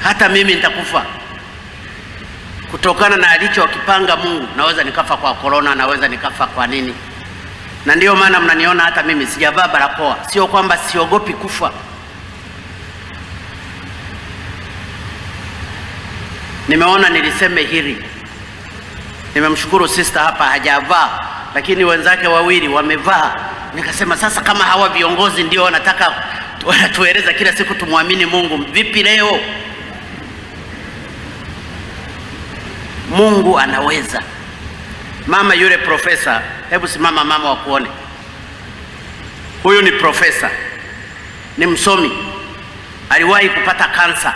hata mimi nitakufa kutokana na alichokipanga Mungu. Naweza nikafa kwa korona, naweza nikafa kwa nini, na ndiyo maana mnaniona hata mimi sijavaa barakoa. Sio kwamba siogopi kufa, nimeona niliseme hili. Nimemshukuru sister hapa hajavaa, lakini wenzake wawili wamevaa. Nikasema sasa, kama hawa viongozi ndio wanataka wanatueleza kila siku tumwamini Mungu, vipi leo? Mungu anaweza. Mama yule profesa, hebu simama mama, wakuone. Huyu ni profesa, ni msomi, aliwahi kupata kansa.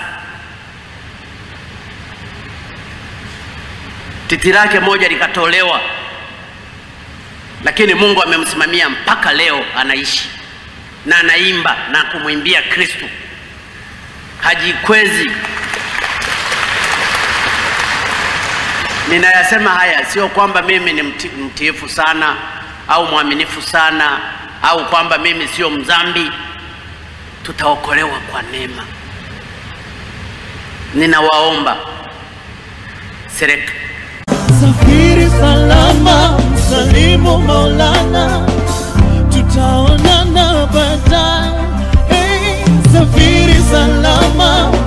Titi lake moja likatolewa, lakini Mungu amemsimamia mpaka leo anaishi na anaimba na kumwimbia Kristo, hajikwezi. Ninayasema haya sio kwamba mimi ni mti, mtiifu sana au mwaminifu sana au kwamba mimi sio mzambi. Tutaokolewa kwa neema. Ninawaomba serikali Safiri salama, msalimu Maulana, tutaonana baadaye. Hey, safiri salama,